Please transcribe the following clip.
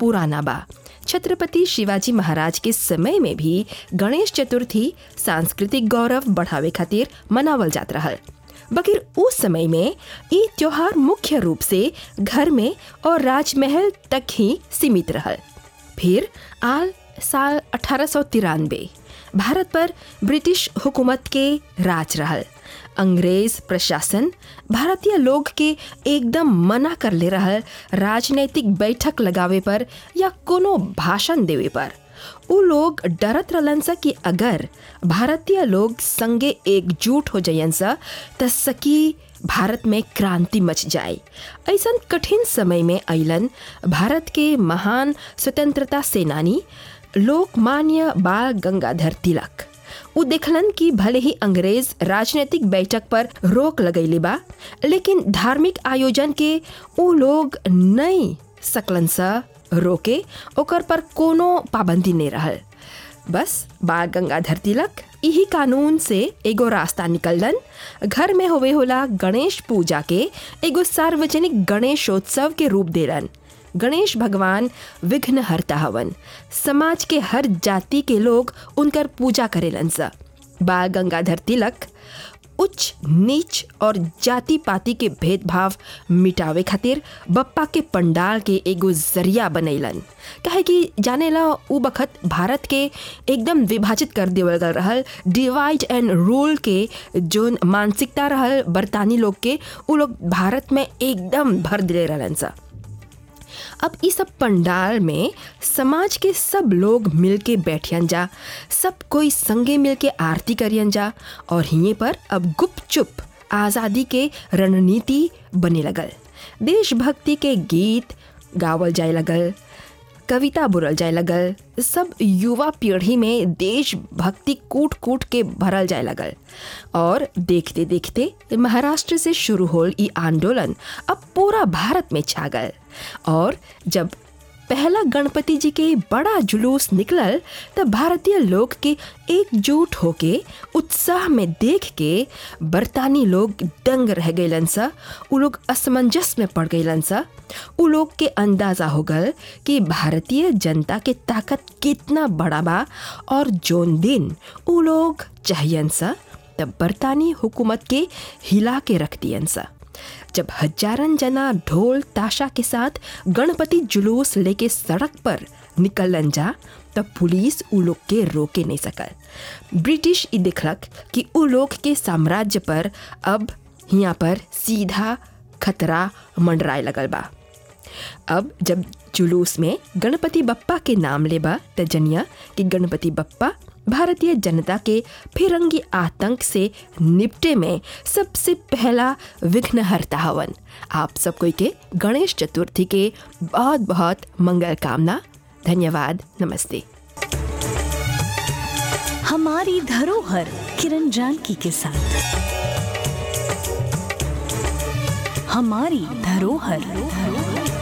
पुराना बा छत्रपति शिवाजी महाराज के समय में भी गणेश चतुर्थी सांस्कृतिक गौरव बढ़ावे खातिर मनावल जात रहल बकिर उस समय में ये त्योहार मुख्य रूप से घर में और राजमहल तक ही सीमित रहल फिर आल साल अठारह भारत पर ब्रिटिश हुकूमत के राज रहल अंग्रेज प्रशासन भारतीय लोग के एकदम मना कर ले रहल राजनैतिक बैठक लगावे पर या कोनो भाषण देवे पर उ लोग डरत रहलन सा कि अगर भारतीय लोग संगे एकजुट हो जायन सा त सकी भारत में क्रांति मच जाए ऐसा कठिन समय में अलन भारत के महान स्वतंत्रता सेनानी लोकमान्य बाल गंगाधर तिलक उ देखलन कि भले ही अंग्रेज राजनीतिक बैठक पर रोक लगैले बा लेकिन धार्मिक आयोजन के उ लोग नहीं सकलन सा रोके ओकर पर कोनो पाबंदी नहीं रहल बस बाल गंगाधर तिलक यही कानून से एगो रास्ता निकललन घर में होवे होला गणेश पूजा के एगो सार्वजनिक गणेशोत्सव के रूप देलन गणेश भगवान विघ्न हरता हवन समाज के हर जाति के लोग उनकर पूजा करेलन सा बाल गंगाधर तिलक उच्च नीच और जाति पाति के भेदभाव मिटावे खातिर बप्पा के पंडाल के एगो जरिया बनैलन काहे कि जानेला उ बखत भारत के एकदम विभाजित कर देवल गल रहल डिवाइड एंड रूल के जोन मानसिकता रहल बरतानी लोग के उ लोग भारत में एकदम भर दिले रहलन सा अब इस सब पंडाल में समाज के सब लोग मिल के बैठियन जा सब कोई संगे मिल के आरती करियन जा और हिये पर अब गुपचुप आज़ादी के रणनीति बने लगल देशभक्ति के गीत गावल जाए लगल कविता बोलल जाए लगल सब युवा पीढ़ी में देशभक्ति कूट कूट के भरल जाए लगल और देखते देखते महाराष्ट्र से शुरू होल ई आंदोलन अब पूरा भारत में छा गल और जब पहला गणपति जी के बड़ा जुलूस निकलल तब भारतीय लोग के एकजुट होके उत्साह में देख के बरतानी लोग दंग रह गईलन सा उ लोग असमंजस में पड़ गईलन सा उ लोग के अंदाजा हो गल कि भारतीय जनता के ताकत कितना बड़ा बा और जोन दिन उ लोग चाहियन सा तब बरतानी हुकूमत के हिला के रख दियन सा जब हजारन जना ढोल ताशा के साथ गणपति जुलूस लेके सड़क पर निकलन जा तब पुलिस उ लोग के रोके नहीं सकल ब्रिटिश ई देखलक कि उ लोग के साम्राज्य पर अब यहाँ पर सीधा खतरा मंडराए लगल बा अब जब जुलूस में गणपति बप्पा के नाम लेबा त जनिया कि गणपति बप्पा भारतीय जनता के फिरंगी आतंक से निपटे में सबसे पहला विघ्नहर्ता हवन आप सब कोई के गणेश चतुर्थी के बहुत बहुत मंगल कामना धन्यवाद नमस्ते हमारी धरोहर किरण जानकी के साथ हमारी धरोहर